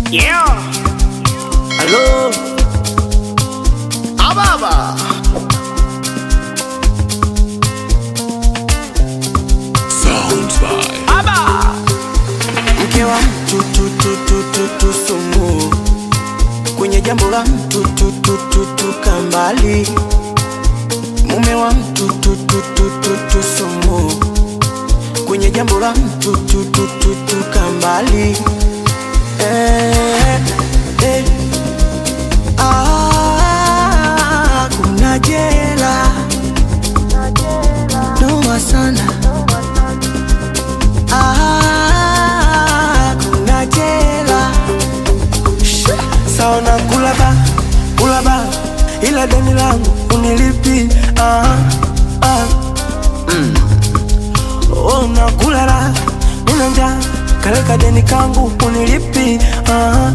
Yeah. Hello. Ababa. Sounds by Aba. Mke wa mtu tu tu tu tu tu sumu kwenye jambo la mtu tu tu tu tu kambali mume wa mtu tu tu tu tu tu sumu kwenye jambo la mtu tu tu tu tu kambali eh, eh. Ah, kuna jela noma sana Ah, kuna jela sawa na kulaba kulaba ila deni langu unilipi ah, ah. Mm. Oh, nakulala nina njaa kaleka deni kangu unilipi ah,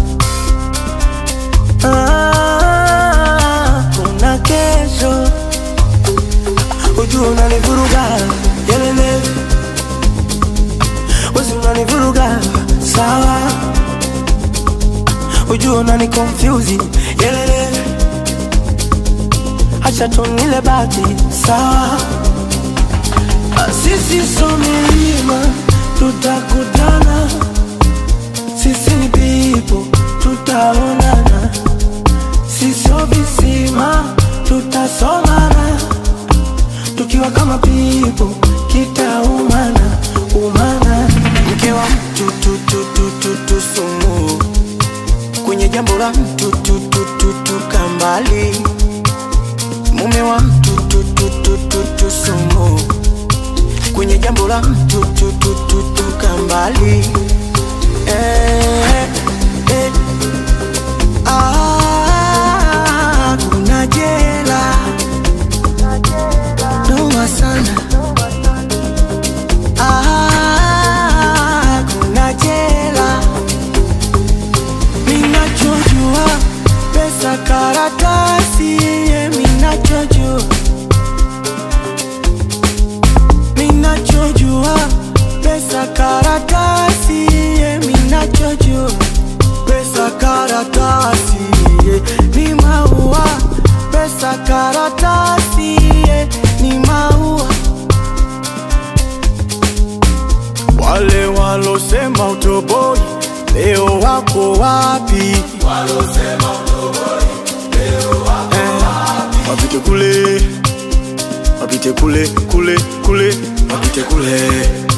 ah. kuna kesho ujua unanivuruga yelele wezi unanivuruga sawa ujua unani confuse yelele acha tunile bati sawa Ah, sisi so milima tutakutana sisi ni pipo tutaonana sisio visima tutasomana tukiwa kama pipo kitaumana umana mke wa mtu tu tu tu tu tu sumu kwenye jambo la mtu tu tu tu tu kambali mume wa mtu tu tu tu tu tu sumu kwenye jambo la mtu tu tu tu tu kambali eh, eh. Ah, kuna jela noma sana Ah, kuna jela minachojua pesa karatasi ye minachojua minachojua pesa karatasi ye minachojua pesa karatasi ye ni maua pesa karatasi ye ni maua wale walosema utoboi leo wako wapi Eh, wapite kule wapite kule kule kule wapite kule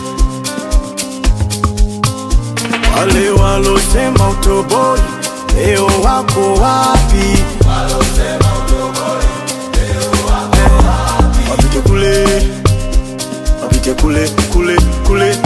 wale walosema utoboi leo wako wapi Eh, wapite kule wapite kule kule kule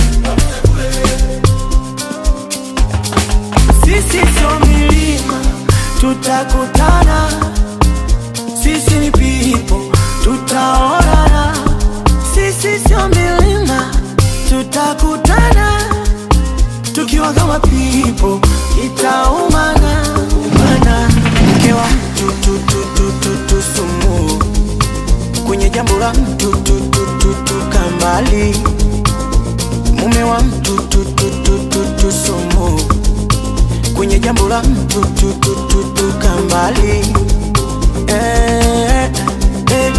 sisi sio milima tutakutana sisi ni pipo tutaonana sisi sio milima tutakutana tukiwa kama pipo itaumana umana mke wa mtu tu tu tu tu tu sumu kwenye jambo la mtu tu tu tu tu kambali mume wa mtu tu tu tu tu tu sumu kwenye jambo la mtu tu tu tu tu kambali eh, eh.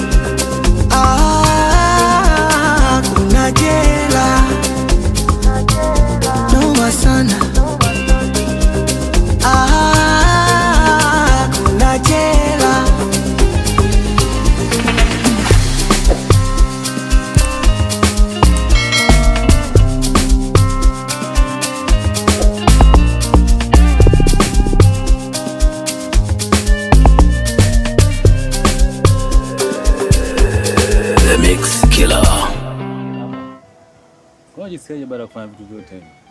Ah, kuna jela noma sana Ah, kuna jela The Mix Killer. Unajisikiaje baada ya kufanya vitu vyote hivi?